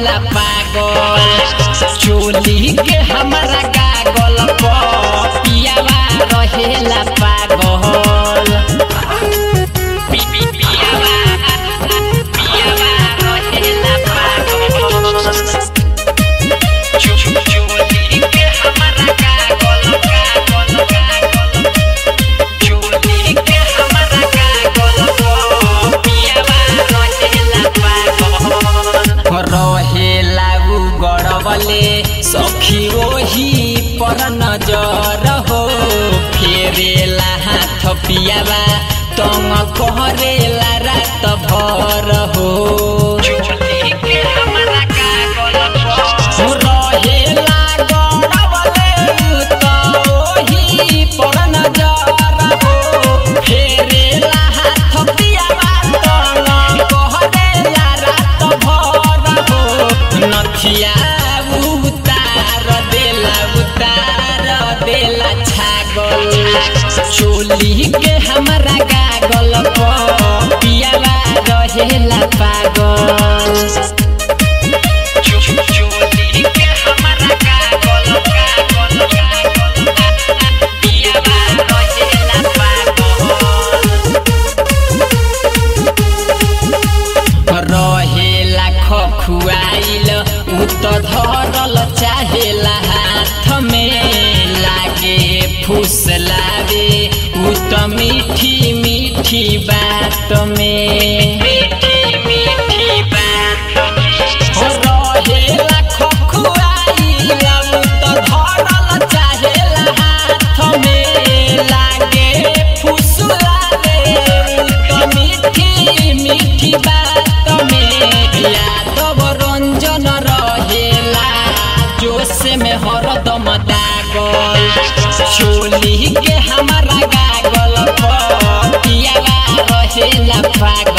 रहेला पागल चोली के हमारा गागल पियावा रहेला पागल पी पी पियावा पियावा रहेला पागल चो चो चोली के हमारा गागल गागल गागल चोली के हमारा गागल पियावा रहेला पागल रहेला उ गड़बले सखी ओही पर नजर हो फेरेला हाथ पियावा तंग करेला रात भर हो रहेला गड़बले उ त ओही पर नजर हो फेरेला हाथ पियावा तंग करेला रात भर हो नथिया उतार देला उतार देला छागल चोली के हमारा गागल पियावा रहेला पागल चोली के हमारा गागल गागल गागल पियावा रहेला पागल रहेला खखुआइल उ त धरल चाहेला हाथ में लागे फुसलावे उ त मीठी मीठी बात में मीठी मीठी बात रहेला खखुआइल उ त धरल चाहेला हाथ में लागे फुसलावे उ त मीठी मीठी बात में यादव रंजन रहेला जोश में हरदम दागल चोली के हमारा गागल पियावा रहेला पागल